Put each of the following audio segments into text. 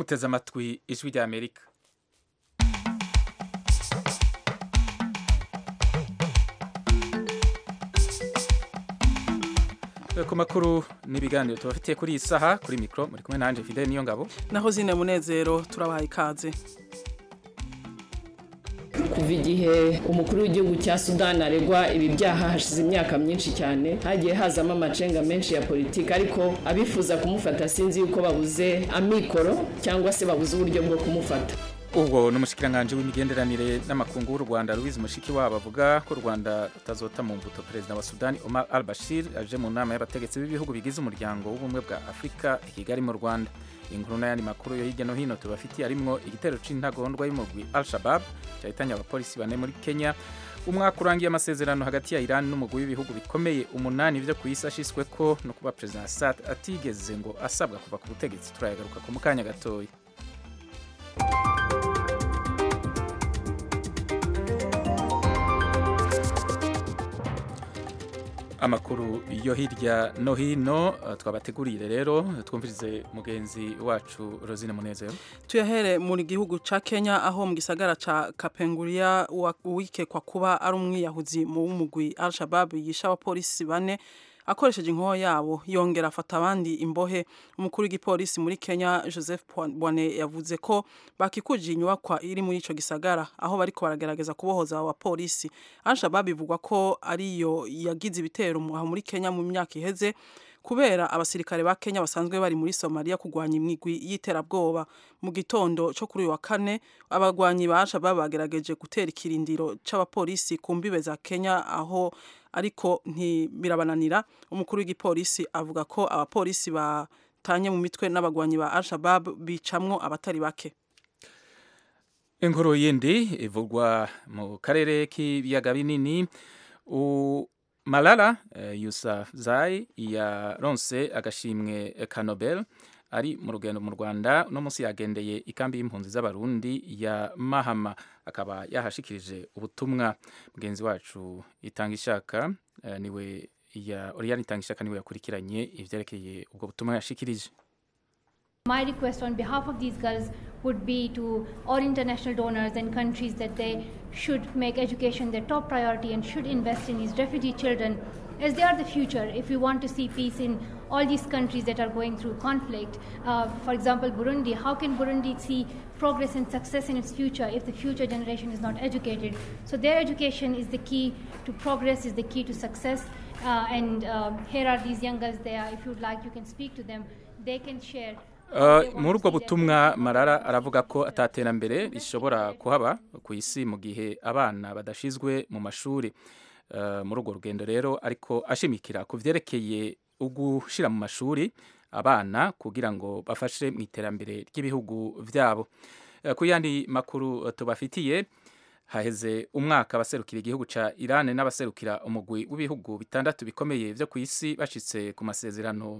muteze amatwi ijwi rya amerika ku makuru n'ibiganiro tubafitiye kuri iyi saha kuri mikoro muri kumwe nanjye fide niyo ngabo naho zine munezero turabaha ikaze kuva igihe umukuru w'igihugu cya sudani aregwa ibi byaha hashize imyaka myinshi cyane hagiye hazamo amacenga menshi ya politiki ariko abifuza kumufata sinzi yuko babuze amikoro cyangwa se babuze uburyo bwo kumufata ubwo ni umushikiranganji w'imigenderanire n'amakungu w'u rwanda louise mushikiwabo avuga ko u rwanda rutazota mu mbuto perezida wa sudani omar al bashir aje mu nama y'abategetsi b'ibihugu bigize umuryango w'ubumwe bwa afurika i kigali mu rwanda inkuru n'ayandi makuru yo hirya no hino tubafitiye arimwo igitero c'intagondwa y'umugwi al shabab cyahitanye abapolisi bane muri kenya umwaka urangiye amasezerano hagati ya iran n'umugwi w'ibihugu bikomeye umunani vyo ku isi ashiswe ko no kuba perezida assad atigeze ngo asabwa kuva ku butegetsi turayagaruka ku mukanya gatoya amakuru yo hirya no hino twabateguriye rero twumvirize mugenzi wacu Rosine Munezero tuyahere muri gihugu ca Kenya aho mu gisagara ca Kapenguria uwikekwa kuba ari umwiyahuzi mu w'umugwi Al-Shabaab yisha abapolisi bane akoresheje inkoho yabo yongera afata abandi imbohe umukuru w'igipolisi muri Kenya Joseph Bwane yavuze ko bakikuje inyubakwa iri muri ico gisagara aho bariko baragerageza kubohoza abo bapolisi Al-Shabaab bivugwa ko ariyo yagize ibitero muri Kenya mu myaka iheze kubera abasirikare ba Kenya basanzwe bari muri Somalia kugwanya imigwi y'iterabwoba mu gitondo cyo kuri uyu wa kane abagwanyi ba Al-Shabaab bagerageje gutera ikirindiro c'abapolisi ku mbibe za Kenya aho ariko ntibirabananira umukuru w'igipolisi avuga ko abapolisi batanye mu mitwe n'abagwanyi ba Al-Shabaab bicamwo abatari bake inkuru yindi ivugwa mu karere k'ibiyaga binini Malala Yousafzai yaronse agashimwe ka Nobel ari mu rugendo mu Rwanda no munsi yagendeye ikambi y'impunzi z'abarundi ya Mahama akaba yahashikirije ubutumwa mugenzi wacu itanga ishaka uh, niwe ya Oriane itanga ishaka niwe yakurikiranye ivyerekeye ubwo butumwa yashikirije My request on behalf of these girls would be to all international donors and countries that they should make education their top priority and should invest in these refugee children as they are the future if we want to see peace in all these countries that are going through conflict. Uh, for example, Burundi, how can Burundi see progress and success in its future if the future generation is not educated? So their education is the key to progress, is the key to success. Uh, and um, here are these young girls there. If you'd like, you can speak to them. They can share. muri ubwo butumwa marara aravuga ko ataterambere rishobora kuhaba ku isi mu gihe abana badashizwe mu mashuri muri urwo rugendo rero ariko ashimikira ku byerekeye ugushyira mu mashuri abana kugira ngo bafashe mu iterambere ry'ibihugu byabo ku yandi makuru tubafitiye haheze umwaka abaserukira igihugu cya Iran n'abaserukira umugwi w'ibihugu bitandatu bikomeye byo ku isi bashyitse ku masezerano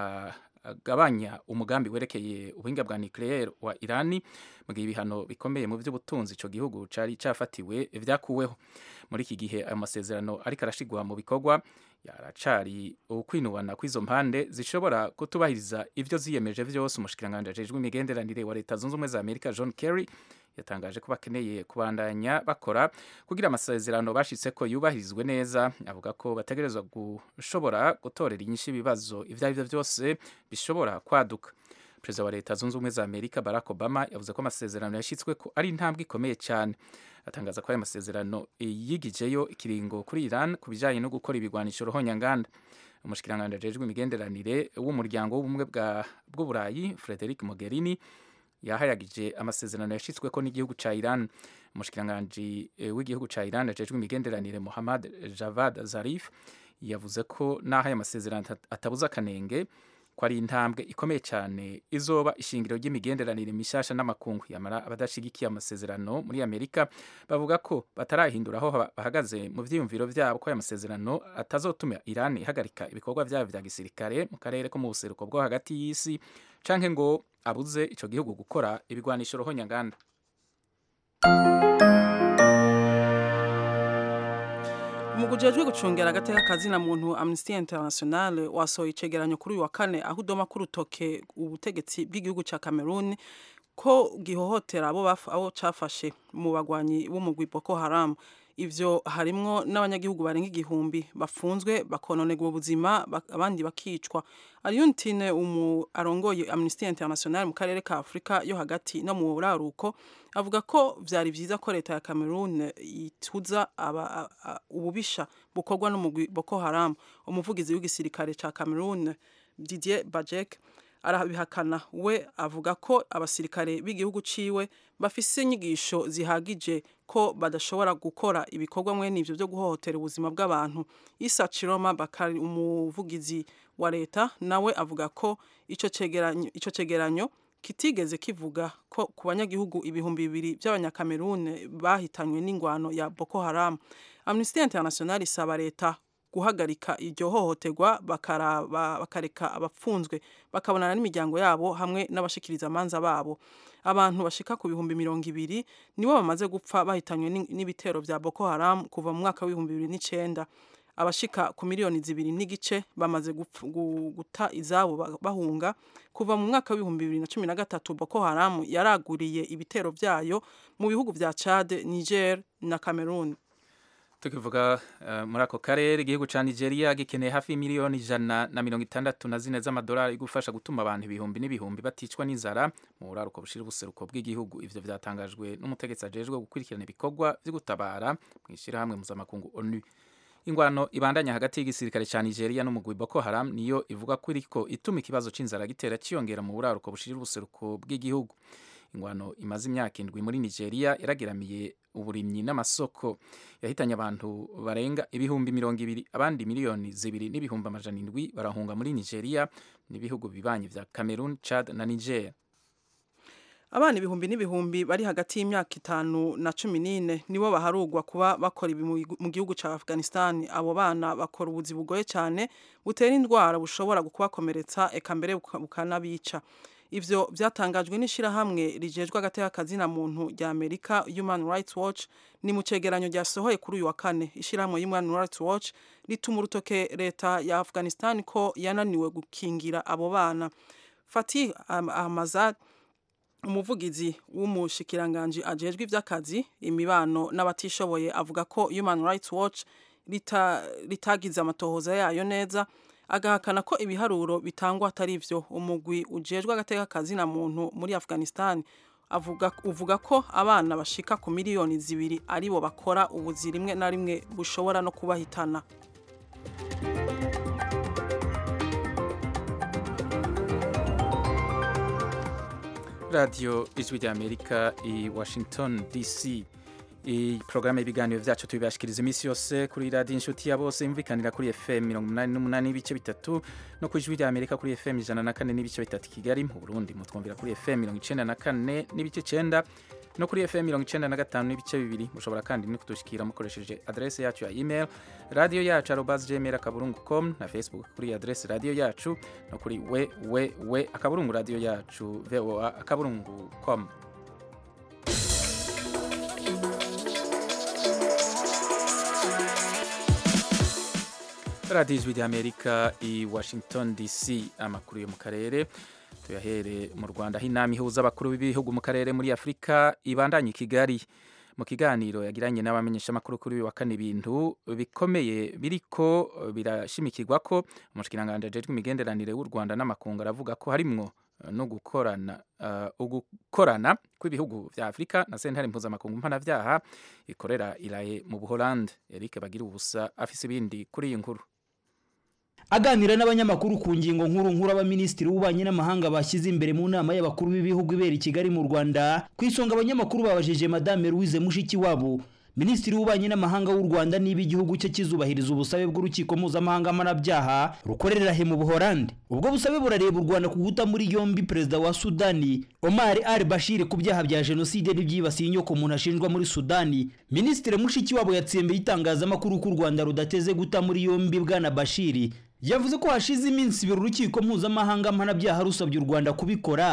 agabanya umugambi werekeye ubuhinga bwa nucleaire wa Irani mu gihe ibihano bikomeye mu by'ubutunzi ico gihugu cari cafatiwe vyakuweho muri iki gihe ayo masezerano ariko arashigwa mu bikorwa yaracari ukwinubana kw'izo mpande zishobora kutubahiriza ivyo ziyemeje vyose umushikiranganje ajejwe imigenderanire wa leta zunze ubumwe za Amerika John Kerry yatangaje ko bakeneye kubandanya bakora kugira amasezerano bashitse ko yubahirizwe neza avuga ko bategerezwa gushobora gutorera inyinshi ibibazo ivyo ari byo byose bishobora kwaduka perezida wa leta zunze ubumwe za amerika barack obama yavuze ko amasezerano yashyitswe ko ari intambwe ikomeye cyane atangaza ko ayo masezerano yigijeyo ikiringo kuri iran ku bijyanye no gukora ibigwanisho ruhonyanganda umushikiranganje ajejwe imigenderanire w'umuryango w'ubumwe bw'uburayi frederic mogherini yahayagije amasezerano yashyitswe ko n'igihugu cya Iran umushikiranganje w'igihugu cya Iran ajejwe imigenderanire Muhammad Javad Zarif yavuze ko naho aya masezerano atabuza akanenge ko ari intambwe ikomeye cyane izoba ishingiro ry'imigenderanire mishasha n'amakungu yamara abadashigikiye amasezerano muri Amerika bavuga ko batarahindura aho bahagaze mu vyiyumviro vyabo ko aya masezerano atazotuma Iran ihagarika ibikorwa vyayo vya gisirikare mu karere ko mu buseruko bwo hagati y'isi canke ngo abuze ico gihugu gukora ibigwanisho rohonyanganda umuguje ujejwe gucungera agateka kazina muntu Amnesty International wasohoye icegeranyo kuri uyu wa kane aho udoma ku rutoke ubutegetsi bw'igihugu ca Cameroon ko gihohotera abo baf- abo cafashe mu bagwanyi b'umugwi Boko Haram ivyo harimwo n'abanyagihugu barenga igihumbi bafunzwe bakononerwa ubuzima bak- abandi bakicwa Aliontine umu arongoye Amnesty International mu karere ka Afrika yo hagati no mu buraruko avuga ko vyari vyiza ko leta ya Cameroon ituza aba, a, a, ububisha bukorwa n'umugwi Boko Haram umuvugizi w'igisirikare ca Cameroon Didier Bajek arabihakana we avuga ko abasirikare b'igihugu ciwe bafise inyigisho zihagije ko badashobora gukora ibikorwa mwene ivyo byo guhohotera ubuzima bw'abantu Isa Chiroma Bakari umuvugizi wa leta nawe avuga ko ico cegeranyo ico cegeranyo kitigeze kivuga ko ku banyagihugu ibihumbi bibiri by'abanyakamerune bahitanywe n'ingwano ya Boko Haram Amnesty International isaba leta guhagarika iryo hohoterwa bakaraba bakareka abapfunzwe bakabonana n'imiryango yabo hamwe n'abashikiriza amanza babo abantu bashika ku bihumbi mirongo ibiri nibo bamaze gupfa bahitanywe n'in- n'ibitero vya Boko Haram kuva mu mwaka w'ibihumbi bibiri n'icenda abashika ku miliyoni zibiri n'igice bamaze gupf- gu- guta izabo ba- bahunga kuva mu mwaka w'ibihumbi bibiri na cumi na gatatu Boko Haram yaraguriye ibitero vyayo mu bihugu vya Chad, Niger na Cameroon. tukivuga eh, muri ako karere igihugu ca nigeria gikeneye hafi miliyoni ijana na mirongo itandatu na zine z'amadolari gufasha gutuma abantu ibihumbi n'ibihumbi baticwa n'inzara mu buraruko bushira ubuseruko bw'igihugu ivyo vyatangajwe n'umutegetsi ajejwe gukurikirana ibikorwa vyo gutabara mw'ishirahamwe mpuzamakungu onu ingwano ibandanya hagati y'igisirikare ca nigeria n'umugwi boko haram niyo ivuga ko iriko ituma ikibazo c'inzara gitera ciyongera mu buraruko bushira ubuseruko bw'igihugu ingwano imaze imyaka indwi muri nigeria yarageramiye uburimyi n'amasoko yahitanye abantu barenga ibihumbi mirongo ibiri abandi miliyoni zibiri n'ibihumbi amajana indwi barahunga muri nigeria n'ibihugu bibanyi vya cameroon chad na niger Abana ibihumbi n'ibihumbi bari hagati y'imyaka itanu na cumi n'ine nibo baharugwa kuba bakora ibi mu gihu- mu gihugu ca Afghanistan. Abo bana bakora ubuzi bugoye cyane butera indwara bushobora kubakomeretsa eka mbere buka- bukanabica. Ivyo vyatangajwe n'ishirahamwe rijejwe agateka kazina muntu rya Amerika Human Rights Watch ni mu cegeranyo ryasohoye kuri uyu wa kane. Ishirahamwe Human Rights Watch rituma urutoke leta ya Afghanistan ko yananiwe gukingira abo bana. Fatih Am- Ahmazad umuvugizi w'umushikiranganji ajejwe ivy'akazi imibano n'abatishoboye avuga ko Human Rights Watch rita, ritagize amatohoza yayo neza agahakana ko ibiharuro bitangwa atari vyo umugwi ujejwe agateka kazi na muntu muri Afghanistan avuga uvuga ko abana bashika ku miliyoni zibiri aribo bakora ubuzi rimwe na rimwe bushobora no kubahitana radiyo ijwi rya amerika i washington dc iyi porogaramu y'ibiganiro byacu tubibashikiriza iminsi yose kuri radiyo inshuti ya bose yumvikanira kuri fm mirongo umunani n'umunani n'ibice bitatu no ku ijwi rya amerika kuri fm ijana na kane n'ibice bitatu i kigali mu burundi mutwumvira kuri fm mirongo icenda na kane n'ibice icenda no kuri fm mirongo icenda na gatanu n'ibice bibiri mushobora kandi no kudushikira mukoresheje adrese yacu ya email radiyo yacu arobas gmail akaburungu com na facebook kuri adrese radiyo yacu no kuri we we we akaburungu radiyo yacu voa akaburungu com radiyo ijwi ry'amerika i washington dc amakuru yo mu karere tuyahere mu rwanda aho inama ihuza abakuru b'ibihugu mu karere muri afurika ibandanye i kigali mu kiganiro yagiranye n'abamenyeshamakuru kuri uyu wa kane ibintu bikomeye biriko birashimikirwa ko umushikiranganji ajejwe imigenderanire w'u rwanda n'amakungu aravuga ko harimwo no gukorana uh, ugukorana kw'ibihugu vya Afrika na sentare mpuzamakungu mpanavyaha ikorera iraye mu Buholande Eric Bagira ubusa afise ibindi kuri iyi nkuru aganira n'abanyamakuru ku ngingo nkuru nkuru abaminisitiri w'ububanyi n'amahanga bashyize imbere mu nama y'abakuru b'ibihugu ibera i Kigali mu Rwanda ku isonga abanyamakuru babajije Madame Louise Mushikiwabo Minisitiri w'ububanyi n'amahanga w'u Rwanda niba igihugu cye kizubahiriza ubusabe bw'urukiko mpuzamahanga mpanabyaha rukorera he mu Buholande ubwo busabe burareba u Rwanda ku guta muri yombi perezida wa Sudani Omar al-Bashir ku byaha bya jenoside n'ibyibasiye inyoko umuntu ashinjwa muri Sudani Minisitiri Mushikiwabo yatsembeye itangazamakuru ko u Rwanda rudateze guta muri yombi bwana Bashir yavuze ko hashize iminsi ibiri urukiko mpuzamahanga mpanabyaha rusabye u Rwanda kubikora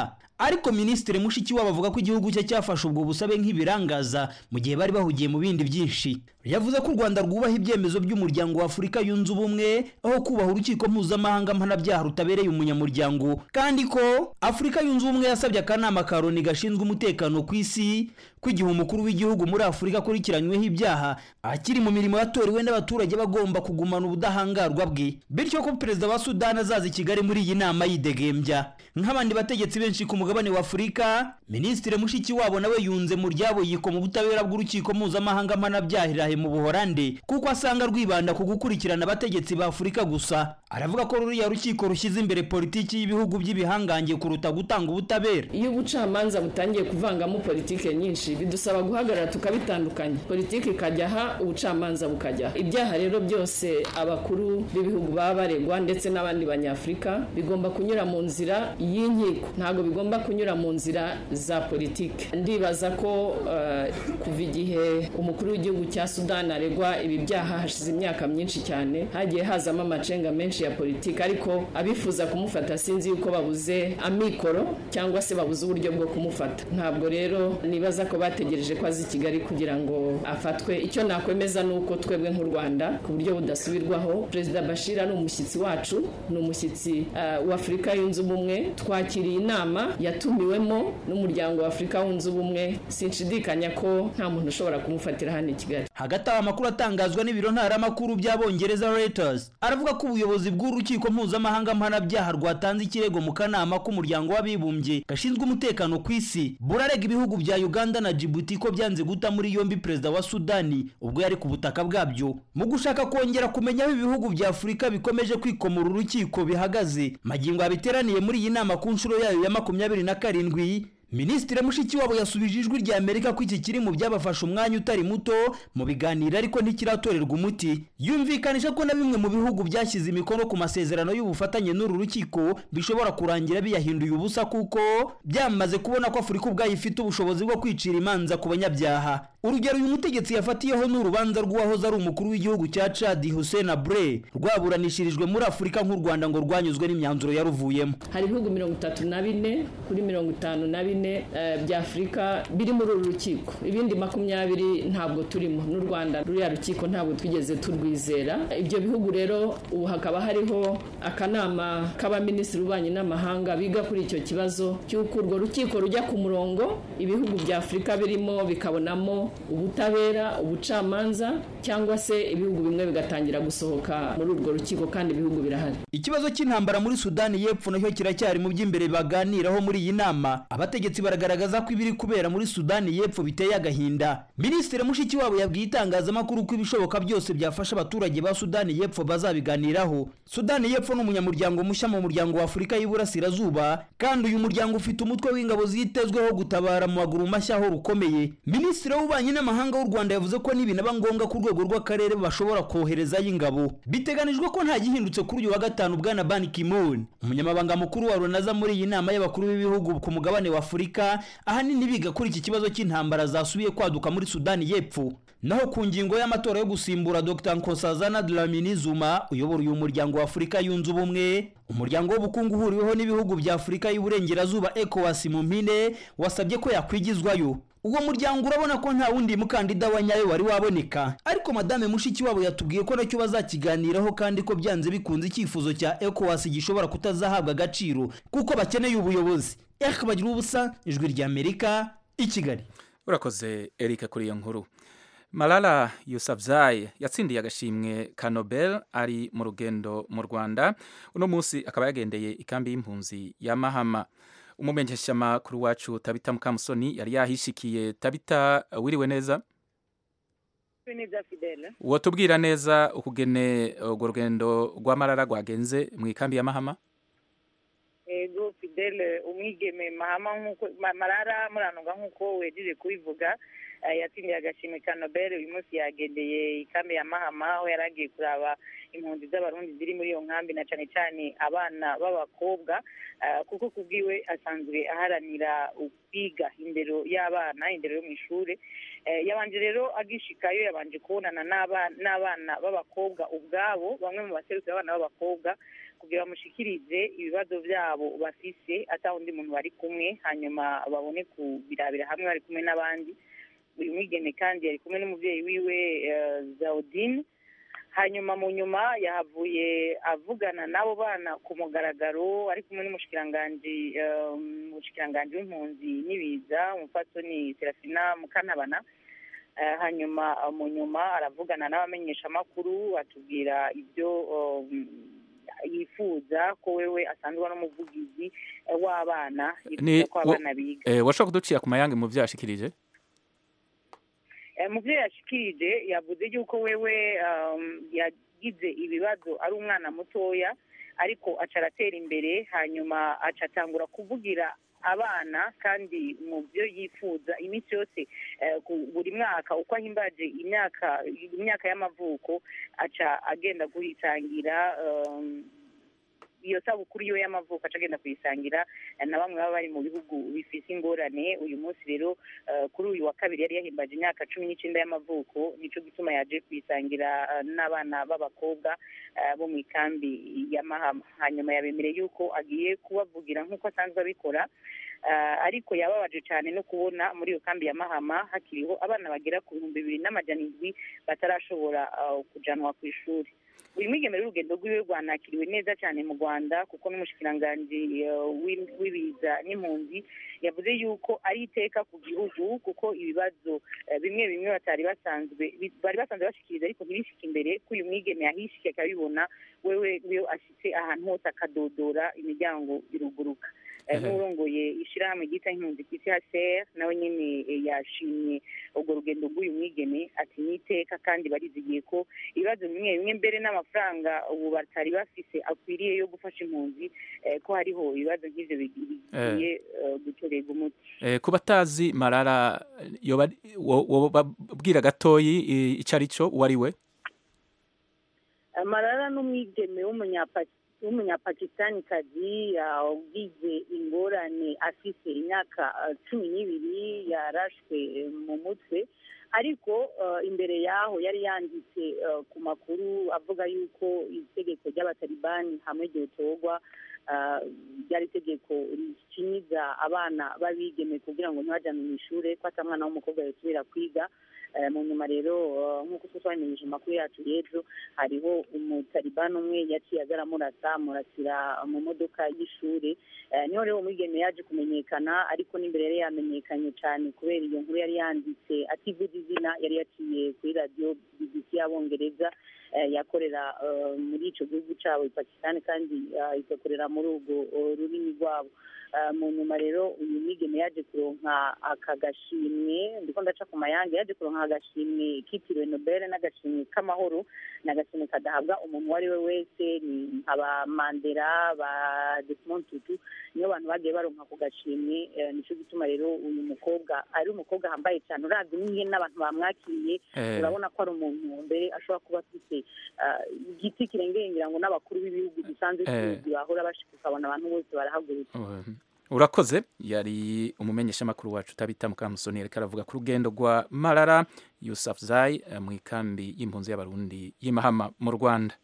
ariko minisitiri mushikiwabo avuga ko igihugu cye cyafashe ubwo busabe nk'ibirangaza mu gihe bari bahugiye mu bindi byinshi yavuze ko u rwanda rwubaha ibyemezo by'umuryango wa afurika yunze ubumwe aho kubaha urukiko mpuzamahanga mpanabyaha rutabereye umunyamuryango kandi ko afurika yunze ubumwe yasabye akanama ka loni gashinzwe umutekano ku isi ko igihe umukuru w'igihugu muri afurika akurikiranyweho ibyaha akiri mu mirimo yatorewe n'abaturage bagomba kugumana ubudahangarwa bwe bityo ko perezida wa sudani azaza i kigali muri iyi nama yidegembya nk'abandi bategetsi benshi ku mugabane wa afurika minisitiri mushikiwabo nawe yunze mu ryabo yikoma ubutabera bw'urukiko mpuzamahanga mpanabyaha mu buhorande kuko asanga rwibanda ku gukurikirana abategetsi ba afurika gusa aravuga ko ruriya rukiko rushyize imbere politiki y'ibihugu by'ibihangange kuruta gutanga ubutabera iyo ubucamanza butangiye kuvangamo politiki nyinshi bidusaba guhagarara tukabitandukanya politiki ikajya aha ubucamanza bukajya aha ibyaha rero byose abakuru b'ibihugu baba baregwa ndetse n'abandi banyafurika bigomba kunyura mu nzira y'inkiko ntabwo bigomba kunyura mu nzira za politiki ndibaza ko uh, kuva igihe umukuru w'igihugu cya sudani aregwa ibi byaha hashize imyaka myinshi cyane hagiye hazamo amacenga menshi ya politiki ariko abifuza kumufata sinzi yuko babuze amikoro cyangwa se babuze uburyo bwo kumufata ntabwo rero nibaza ko bategereje ko azi i kigali kugira ngo afatwe icyo nakwemeza ni uko twebwe nk'u rwanda ku buryo budasubirwaho perezida bashir ari umushyitsi wacu ni umushyitsi uh, w'afurika yunze ubumwe twakiriye inama yatumiwemo n'umuryango wa afurika wunze ubumwe sinshidikanya ko nta muntu ushobora kumufatira hano i kigali hagati aho amakuru atangazwa n'ibiro ntaramakuru by'abongereza Reuters aravuga ko ubuyobozi bw'urukiko mpuzamahanga mpanabyaha rwatanze ikirego mu kanama k'umuryango w'abibumbye gashinzwe umutekano ku isi burarega ibihugu bya uganda na djibouti ko byanze guta muri yombi perezida wa sudani ubwo yari ku butaka bwabyo mu gushaka kongera kumenya aho ibihugu bya afurika bikomeje kwikomora urukiko bihagaze magingo yabiteraniye muri iyi nama ku nshuro yayo ya makumyabiri na karindwi minisitiri mushikiwabo yasubije ijwi rya amerika ko iki kiri mu byabafashe umwanya utari muto mu biganiro ariko ntikiratorerwa umuti yumvikanisha ko na bimwe mu bihugu byashyize imikono ku masezerano y'ubufatanye n'uru rukiko bishobora kurangira biyahinduye ubusa kuko byamaze kubona ko afurika ubwayo ifite ubushobozi bwo kwicira imanza ku banyabyaha urugero uyu mutegetsi yafatiyeho ni urubanza rw'uwahoze ari umukuru w'igihugu cya cadi hussein abre rwaburanishirijwe muri afurika nk'u rwanda ngo rwanyuzwe n'imyanzuro yaruvuyemo hari ibihugu mirongo itatu na bine kuri mirongo itanu na bine bya afurika biri muri uru rukiko ibindi makumyabiri ntabwo turimo n'u rwanda ruriya rukiko ntabwo twigeze turwizera ibyo bihugu rero ubu hakaba hariho akanama k'abaminisitiri b'ububanyi n'amahanga biga kuri icyo kibazo cy'uko urwo rukiko rujya ku murongo ibihugu bya afurika birimo bikabonamo ubutabera ubucamanza cyangwa se ibihugu bimwe bigatangira gusohoka muri urwo rukiko kandi ibihugu birahari ikibazo cy'intambara muri sudani y'epfo nacyo kiracyari mu by'imbere baganiraho muri iyi nama abategetsi baragaragaza ko ibiri kubera muri sudani y'epfo biteye agahinda minisitiri mushikiwabo yabwiye itangazamakuru ko ibishoboka byose byafasha abaturage ba sudani y'epfo bazabiganiraho sudani y'epfo ni umunyamuryango mushya mu muryango wa afurika y'iburasirazuba kandi uyu muryango ufite umutwe w'ingabo zitezweho gutabara mu maguru mashya aho rukomeye minisitiri w'ububanyi n'amahanga w'u rwanda yavuze ko nibinaba ngombwa ku rwego rw'akarere bashobora koherezayo ingabo biteganijwe ko nta gihindutse kuri uyu wa gatanu bwana ban ki-moon umunyamabanga mukuru wa runaza muri iyi nama y'abakuru b'ibihugu ku mugabane wa afurika ahanini biga kuri iki kibazo cy'intambara zasubiye kwaduka muri sudani y'epfo naho ku ngingo y'amatora yo gusimbura dr nkosazana dlamini zuma uyobora uyu muryango wa afurika yunze ubumwe umuryango w'ubukungu uhuriweho n'ibihugu bya afurika y'uburengerazuba ecowas mu mpine wasabye ko yakwigizwayo uwo muryango urabona ko nta wundi mukandida wa nyayo wari waboneka ariko madame mushikiwabo yatubwiye ko nacyo bazakiganiraho kandi ko byanze bikunze icyifuzo cya ecowas gishobora kutazahabwa agaciro kuko bakeneye ubuyobozi eka bagira ubusa ijwi rya amerika i kigali urakoze erika kuri iyo nkuru Malala Yousafzai yatsindiye agashimwe ka Nobel ari mu rugendo mu Rwanda uno munsi akaba yagendeye ikambi y'impunzi ya Mahama umumenyeshamakuru wacu Tabita Mukamusoni yari yahishikiye Tabita wiriwe neza wotubwira neza ukugene urwo rugendo rwa Malala rwagenze mu ikambi ya Mahama ego fidele umwigeme mahama nk'uko marara muranunga nk'uko wejeje kubivuga yatsindiye agashimwe ka nobel uyu munsi yagendeye ikambi ya mahama aho yari agiye kuraba impunzi z'abarundi ziri muri iyo nkambi na cyane cyane abana b'abakobwa kuko kubwiwe asanzwe aharanira kwiga indero y'abana indero yo mu ishuri yabanje rero agishikayo yabanje kubonana n'abana b'abakobwa ubwabo bamwe mu baserukira abana b'abakobwa kugira bamushikirize ibibazo byabo bafise ata undi muntu bari kumwe hanyuma babone kubirabira hamwe bari kumwe n'abandi uyu mwigeme kandi yari kumwe n'umubyeyi wiwe eh, zaudine hanyuma mu nyuma yahavuye avugana n'abo bana ku mugaragaro ari kumwe n'umushikiranganji eh, umushikiranganji w'impunzi n'ibiza umupfasoni serafina mukantabana Eh, hanyuma eh, mu nyuma aravugana n'abamenyeshamakuru atubwira ibyo um, yifuza ko wewe asanzwe ari umuvugizi eh, w'abana Ni- yifuza ko wo- abana biga Eh, washobora kuducira ku mayange mu byo yashikirije Eh, mu byo yashikirije yavuze yuko wewe um, yagize ibibazo ari umwana mutoya ariko aca aratera imbere hanyuma aca atangura kuvugira abana kandi mu byo yifuza iminsi yose eh, ku- buri mwaka uko ahimbaje imyaka imyaka y'amavuko aca agenda kuyisangira um, iyo sabukuru yiwe y'amavuko aca agenda kuyisangira eh, na bamwe baba bari mu bihugu bifise ingorane uyu munsi rero eh, kuri uyu wa kabiri yari yahimbaje imyaka cumi n'icyenda y'amavuko nico gituma yaje kuyisangira eh, n'abana b'abakobwa eh, bo mu ikambi ya mahama hanyuma yabemereye yuko agiye kubavugira nk'uko asanzwe abikora Eh, ariko yababaje cyane no kubona muri iyo kambi ya mahama hakiriho abana bagera ku bihumbi bibiri n'amajana indwi batarashobora eh, kujanwa ku ishuri uyu mwigeme rero urugendo rwiwe rwanakiriwe neza cyane mu rwanda kuko n'umushikiranganji eh, w'i- w'ibiza n'impunzi yavuze yuko ari iteka ku gihugu kuko ibibazo eh, bimwe bimwe batari basanzwe bi- bari basanzwe bashikiriza ariko ntibishike imbere ko uyu mwigeme yahishiye akabibona wewe iyo ashitse ahantu hose akadodora imiryango iruguruka Eh, Ehe. n'urongoye ishyirahamwe ryita impunzi ku isi hcr nawe nyine eh, yashimye urwo rugendo rw'uyu mwigeme ati ni iteka kandi barizigiye ko ibibazo bimwe bimwe mbere n'amafaranga ubu batari bafise akwiriye yo gufasha impunzi eh, ko hariho ibibazo nk'ivyo bigi- bigiye eh, gutorerwa umuti Eh, ku batazi marara yoba wo- wobabwira gatoyi eh, ico ari cyo uwo ari we marara n'umwigeme w'umunyapaki w'umunyapakistanikazi ugize ingorane afise imyaka eh, cumi n'ibiri yarashwe eh, mu mutwe ariko eh, imbere yaho yari yanditse eh, ku makuru avuga yuko itegeko ry'abatalibani hamwe ryotorwa eh, ryari itegeko rikinyiza abana b'abigeme kugira ngo ntibajane mu ishure ko ata mwana w'umukobwa yosubira kwiga Eh, mu nyuma rero eh, nk'uko twe twamenyesha amakuru yacu y'ejo hariho umutalibani umwe yaciye aza aramurasa amurasira mu modoka y'ishuri Eh, niho rero umwigeme yaje kumenyekana ariko n'imbere yari yamenyekanye cyane kubera iyo nkuru yari yanditse ativuze izina yari yaciye kuri radiyo bbc y'abongereza eh, yakorera eh, muri ico gihugu cabo i pakistan kandi eh, igakorera muri urwo eh, rurimi rwabo Eh, mu nyuma rero uyu mwigeme yaje kuronka aka gashimwe ndiko ndaca ku mayange yaje kuronka agashimwe kitiriwe nobel n'agashimwe k'amahoro ni agashimwe kadahabwa umuntu uwo ari we wese ni nkaba mandela ba desmond tutu niyo bantu bagiye baronka ako gashimwe eh, nico gituma rero uyu mukobwa ari umukobwa hambaye cyane uravye n'ihe n'abantu bamwakiriye Eh, urabona ko ari umuntu mbere ashobora kuba afite ah, igiti kirengeye ngira ngo n'abakuru b'ibihugu dusanzwe Eh. tuzi bahora bashika ukabona abantu bose barahagurutse um, urakoze yari umumenyeshamakuru wacu tabita mukamusoni yariko aravuga ku rugendo rwa marara yusafzai eh, mu ikambi y'impunzi y'abarundi y'imahama mu rwanda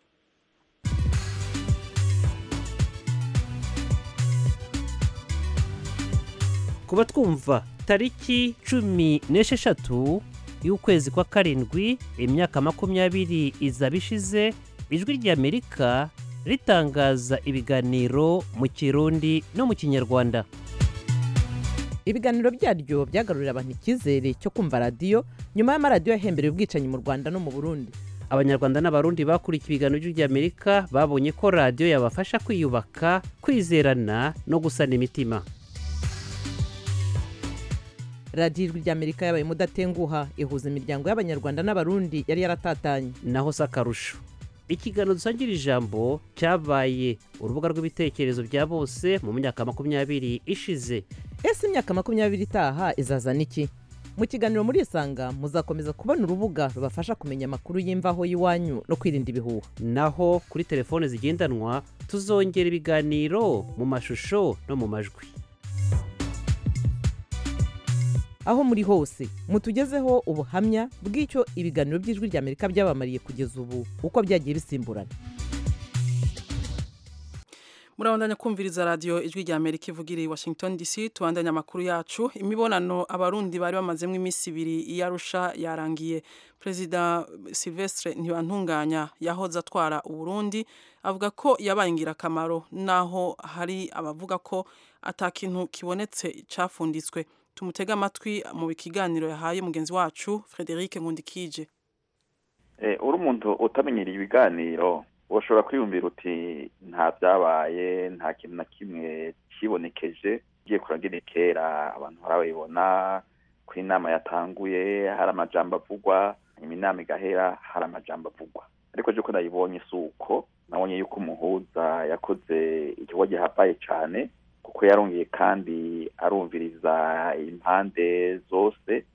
kuba twumva tariki cumi n'esheshatu y'ukwezi kwa karindwi imyaka makumyabiri izaba ishize ijwi ry'amerika ritangaza ibiganiro mu kirundi no mu kinyarwanda ibiganiro byaryo byagarurira abantu icyizere cyo kumva radiyo nyuma y'amaradiyo yahembereye ubwicanyi mu rwanda no mu burundi abanyarwanda n'abarundi bakurikiye ibiganiro by'ijwi ry'amerika babonye ko radiyo yabafasha kwiyubaka kwizerana no gusana imitima radiyo ijwi ry'amerika yabaye mudatenguha ihuza imiryango y'abanyarwanda n'abarundi yari yaratatanye naho si akarusho ikiganiro dusangira ijambo cyabaye urubuga rw'ibitekerezo bya bose mu myaka makumyabiri ishize ese imyaka makumyabiri itaha izazana iki mu kiganiro muri isanga muzakomeza kubona urubuga rubafasha kumenya amakuru y'imvaho y'iwanyu no kwirinda ibihuha naho kuri telefone zigendanwa tuzongera ibiganiro mu mashusho no mu majwi aho muri hose mutugezeho ubuhamya bw'icyo ibiganiro by'ijwi ry'amerika byabamariye kugeza ubu uko byagiye bisimburana murabandanya kumviriza radio ijwi rya Amerika ivugira i Washington DC tubandanya amakuru yacu imibonano abarundi bari bamazemo iminsi ibiri iyarusha yarangiye Perezida Silvestre Ntibantunganya yahoze atwara Uburundi avuga ko yabaye ingirakamaro naho hari abavuga ko atakintu kibonetse cafunditswe tumutega amatwi mu bikiganiro yahaye mugenzi wacu Frederic Nkundikije uri umuntu utamenyereye ibiganiro ushobora kwiyumvira uti nta byabaye nta kintu na kimwe kibonekeje ugiye kuragira kera abantu barabibona ko inama yatanguye hari amajambo avugwa inama igahera hari amajambo avugwa ariko ko nayibonye si uko nabonye yuko umuhuza yakoze igikorwa gihambaye cyane kuko yarongeye kandi arumviriza impande zose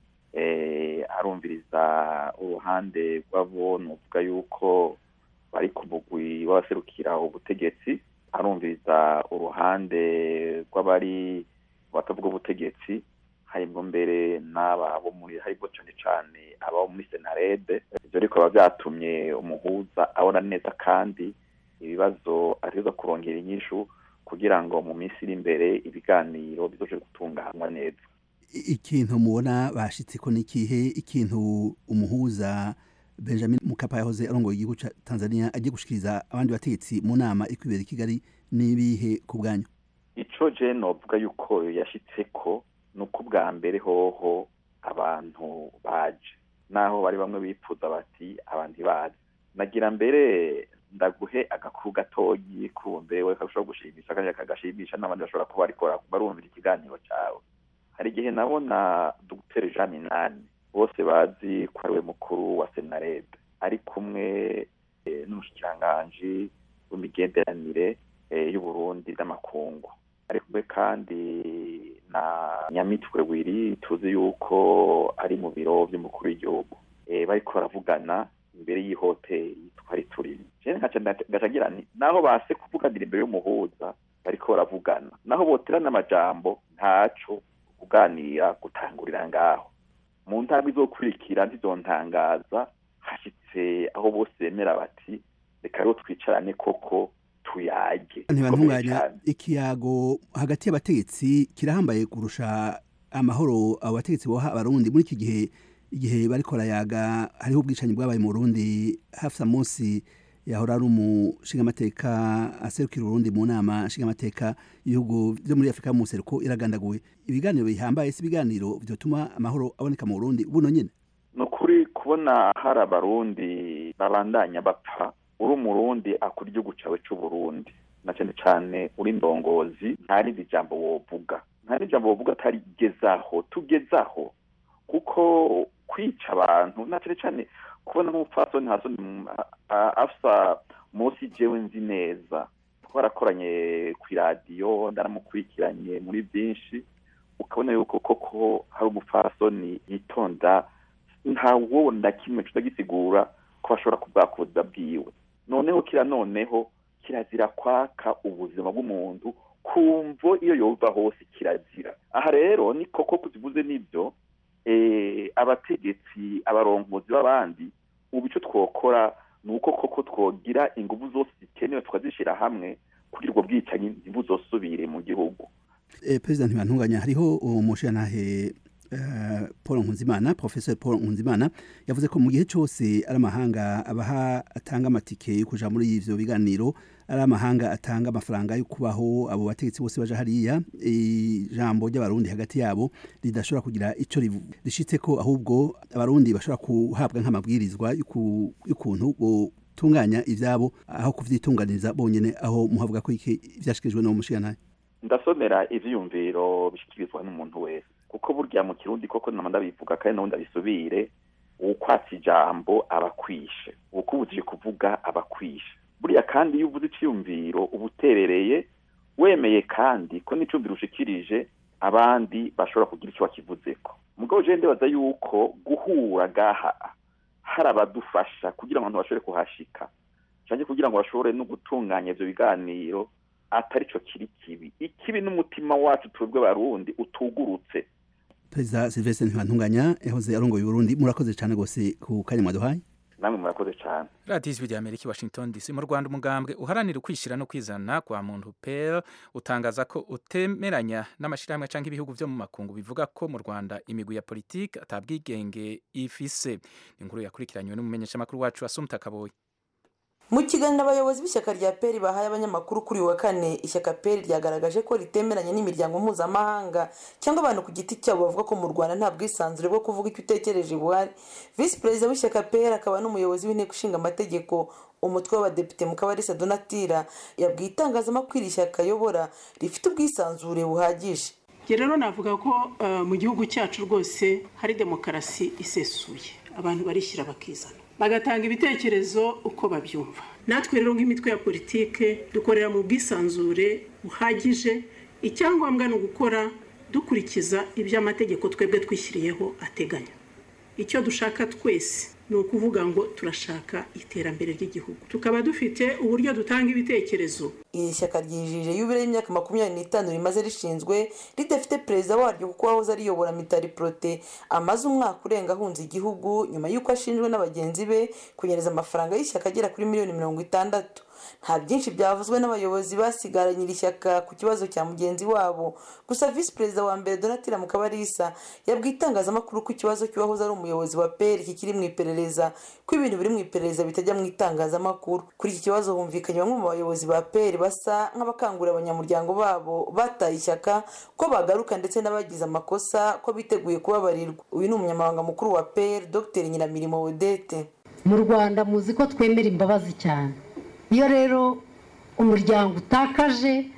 arumviriza uruhande rw'abo ni uvuga yuko bari ku mugwi w'abaserukira ubutegetsi arumviriza uruhande rw'abari batavuga ubutegetsi harimo mbere n'aba bo muri harimo cyane cyane abo muri senarede ibyo ariko biba byatumye umuhuza abona neza kandi ibibazo ateza kurongera inyishu kugira ngo mu minsi iri imbere ibiganiro bizoje gutunganywa neza ikintu mubona bashitse ko n'ikihe ikintu umuhuza benjamin mukapa yahoze arongoye igihugu cya tanzania agiye gushikiriza abandi bategetsi mu nama iri kwibera i kigali n'ibihe ku bwanyu ico je novuga yuko yashitse ko ni uko ubwa mbere hoho abantu baje naho bari bamwe bipfuza bati abantu bazi nagira mbere ndaguhe agakuru gatoyi kumbe we kashobora gushimisha kandi kagashimisha n'abandi bashobora kuba ariko barumvira ikiganiro cyawe hari igihe nabona dr jean minani bose bazi ko ari we mukuru wa senarede ari kumwe n'umushikiranganji w'imigenderanire y'uburundi n'amakungu ari kumwe kandi na nyamitwe wiri tuzi yuko ari mu biro by'umukuru w'igihugu bariko baravugana imbere y'ihoteli twari turimo ngacagira nti naho base kuvuganira imbere y'umuhuza bariko baravugana naho boterana amajambo ntaco kuganira gutangurira ngaho mu ntambwe izokurikira ntizontangaza hashyitse aho bose bemera bati reka rero twicarane koko tuyage ntibantunganya ikiyago hagati y'abategetsi kirahambaye kurusha amahoro abo bategetsi boha abarundi muri iki gihe igihe bariko barayaga hariho ubwicanyi bwabaye mu Burundi hafi munsi yahora ari umushingamateka aserukira Burundi mu nama nshingamateka ibihugu byo muri Afrika mu seruko iragandaguwe ibiganiro bihambaye si ibiganiro byotuma amahoro aboneka mu Burundi buno nyene ni ukuri kubona hari abarundi babandanya bapfa uri umurundi akora igihugu cyawe c'uburundi na cyane cyane uri ndongozi nta rindi jambo wovuga nta rindi jambo wovuga atari gezaho tugezaho kuko kwica abantu na cyane cyane kubona nk'umupfasoni hasoni afsa munsi jewe nzi neza twarakoranye ku iradiyo ndaramukurikiranye muri byinshi ukabona yuko koko hari umupfasoni yitonda nta wowe na kimwe tutagisigura ko bashobora kubwakuza bwiwe noneho kira noneho kirazira kwaka ubuzima bw'umuntu kumvo iyo yova hose kirazira aha rero ni koko kuzivuze n'ibyo abategetsi abarongozi b'abandi ubu icyo twokora ni uko koko twogira ingufu zose zikenewe tukazishyira hamwe kugira ubwo bwicanyi ntibuzosubire mu gihugu perezida ntibantunganya hariho umushyiranahe paul nkunzimana professor paul nkunzimana yavuze ko mu gihe cyose ari amahanga abaha atanga amatike yo kuja muri ivyo biganiro ari amahanga atanga amafaranga yo kubaho abo bategetsi bose baje hariya ijambo ry'abarundi hagati yabo ridashobora kugira ico rishitse ko ahubwo abarundi bashobora kuhabwa nk'amabwirizwa y'ukuntu botunganya ivyabo aho kuvyitunganiriza bonyene aho muhavuga ko iki vyashikirijwe no mushiganaye ndasomera ivyiyumviro bishikirizwa n'umuntu wese kuko burya mu kirundi koko nama ndabivuga kandi nawe ndabisubire ukwatsa ijambo abakwishe ukubujije kuvuga abakwishe buriya kandi iyo uvuze iciyumviro uba uterereye wemeye kandi ko n'icumviro ushikirije abandi bashobora kugira icyo bakivuzeko mugabo je ndibaza yuko guhura gaha hari abadufasha kugira ngo abantu bashobore kuhashika canke kugira ngo bashobore no gutunganya ivyo biganiro atari cyo kiri kibi ikibi n'umutima wacu twebwe barundi utugurutse perezida silvestre ntibantunganya yahoze arongoye uburundi murakoze cyane rwose ku kanya mwaduhaye namwe murakoze cyane radiyo ijwi rya amerika i washington dc mu rwanda umugambwe uharanira ukwishyira no kwizana kwa muntu pel utangaza ko utemeranya n'amashyirahamwe cyangwa ibihugu byo mu makungu bivuga ko mu rwanda imigwi ya politiki atabwigenge ifise ni inkuru yakurikiranywe n'umumenyeshamakuru wacu asumta kaboyi mu kiganiro abayobozi b'ishyaka rya peri bahaye abanyamakuru kuri uyu wa kane ishyaka peri ryagaragaje ko ritemeranya n'imiryango mpuzamahanga cyangwa abantu ku giti cyabo bavuga ko mu rwanda nta bwisanzure bwo kuvuga icyo utekereje buhari visi perezida w'ishyaka peri akaba n'umuyobozi w'inteko ishinga amategeko umutwe w'abadepite mukabarisa donatira yabwiye itangazamakuru iri shyaka ayobora rifite ubwisanzure buhagije rero navuga ko mu gihugu cyacu rwose hari demokarasi isesuye abantu barishyira bakizana bagatanga ibitekerezo uko babyumva natwe rero nk'imitwe ya politike dukorera mu bwisanzure buhagije icyangombwa ni ugukora dukurikiza ibyo amategeko twebwe twishyiriyeho ateganya icyo dushaka twese ni ukuvuga ngo turashaka iterambere ry'igihugu tukaba dufite uburyo dutanga ibitekerezo iri shyaka ryijije yubile y'imyaka makumyabiri n'itanu rimaze rishinzwe ridafite perezida waryo kuko wahoze ariyobora mitari porote amaze umwaka urenga ahunze igihugu nyuma y'uko ashinjwe na bagenzi be kunyereza amafaranga y'ishyaka agera kuri miliyoni mirongo itandatu nta byinshi byavuzwe n'abayobozi basigaranye iri shyaka ku kibazo cya mugenzi wabo gusa visi perezida wa mbere donatira mukabarisa yabwiye itangazamakuru ko ikibazo cy'uwahoze ari umuyobozi wa peri kikiri mu iperereza ko ibintu biri mu iperereza bitajya mu itangazamakuru kuri iki kibazo humvikanye bamwe mu bayobozi ba peri basa nk'abakangurira abanyamuryango babo bataye ishyaka ko bagaruka ndetse n'abagize amakosa ko biteguye kubabarirwa uyu ni umunyamabanga mukuru wa peri dr nyiramirimo odette mu rwanda muzi ko twemera imbabazi cyane iyo rero umuryango utakaje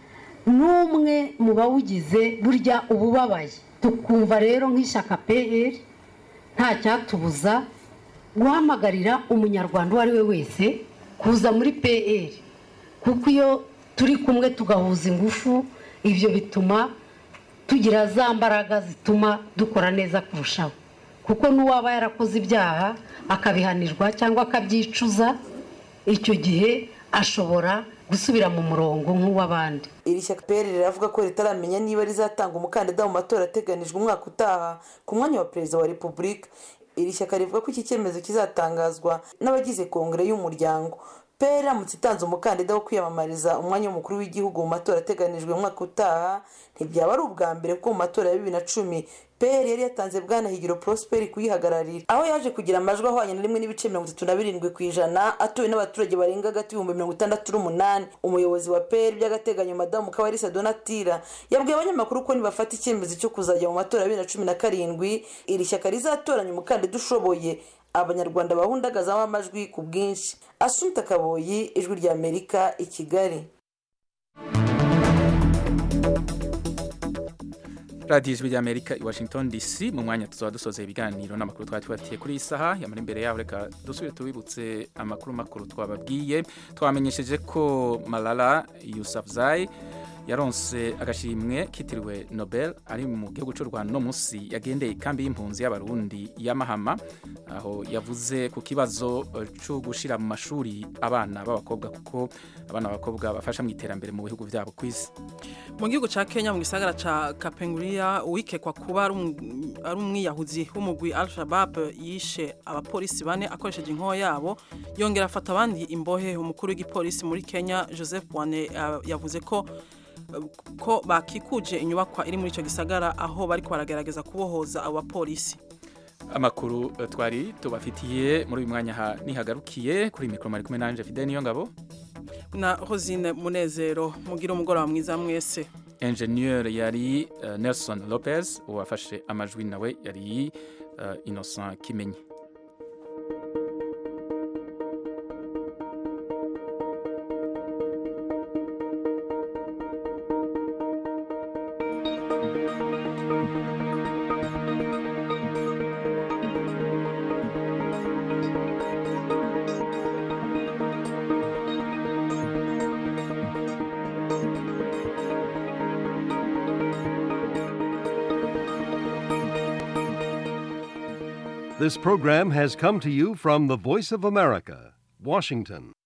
n'umwe mu bawugize burya uba ubabaye tukumva rero nk'ishyaka pr nta cyatubuza guhamagarira umunyarwanda uwo ari we wese kuza muri pr kuko iyo turi kumwe tugahuza ingufu ibyo bituma tugira za mbaraga zituma dukora neza kurushaho kuko n'uwaba yarakoze ibyaha akabihanirwa cyangwa akabyicuza icyo gihe ashobora gusubira mu murongo nk'uw'abandi iri shyaka pr riravuga ko ritaramenya niba rizatanga umukandida mu matora ateganijwe umwaka utaha ku mwanya wa perezida wa repubulika iri shyaka rivuga ko iki cyemezo kizatangazwa n'abagize kongere y'umuryango pr iramutse itanze umukandida wo kwiyamamariza umwanya w'umukuru w'igihugu mu matora ateganijwe umwaka utaha ntibyaba ari ubwa mbere kuko mu matora ya bibiri na cumi pr yari yatanze bwana higiro prosperi kuyihagararira aho yaje kugira amajwi ahwanye na rimwe n'ibice mirongo itatu na birindwi ku ijana atuwe n'abaturage barenga hagati y'ibihumbi mirongo itandatu n'umunani umuyobozi wa pr by'agateganyo madamu kabarisa donatira yabwiye abanyamakuru ko nibafata icyemezo cyo kuzajya mu matora ya bibiri na cumi na karindwi iri shyaka rizatoranya umukandida ushoboye abanyarwanda bahundagazamo amajwi ku bwinshi asunta kaboyi ijwi rya amerika i kigali radiyo ijwi ry'amerika i washington dc mu mwanya tuzaba dusoza ibiganiro n'amakuru twari tubatiye kuri iyi saha yamara imbere yaho reka dusubire tubibutse amakuru makuru twababwiye twamenyesheje ko malala yusafzai yaronse agashimwe kitiriwe nobel ari mu gihugu cy'u rwanda no munsi yagendeye ikambi y'impunzi y'abarundi ya mahama aho yavuze ku kibazo cyo gushyira mu mashuri abana b'abakobwa kuko abana b'abakobwa bafasha mu iterambere mu bihugu byabo ku isi mu gihugu cya kenya mu gisagara cya kapenguriya uwikekwa kuba ari umwiyahuzi w'umugwi al shabab yishe abapolisi bane akoresheje inkoho yabo yongera afata abandi imbohe umukuru w'igipolisi muri kenya joseph wane yavuze ko ko bakikuje inyubakwa iri muri icyo gisagara aho bari baragerageza kubohoza abo bapolisi amakuru twari tubafitiye muri uyu mwanya nihagarukiye kuri mikoro mari kumwe nanje fide niyo ngabo na hozine munezero mugira umugoroba mwiza mwese enjeniyeri yari nelson lopez uwafashe amajwi nawe yari innocent kimenyi This program has come to you from the Voice of America, Washington.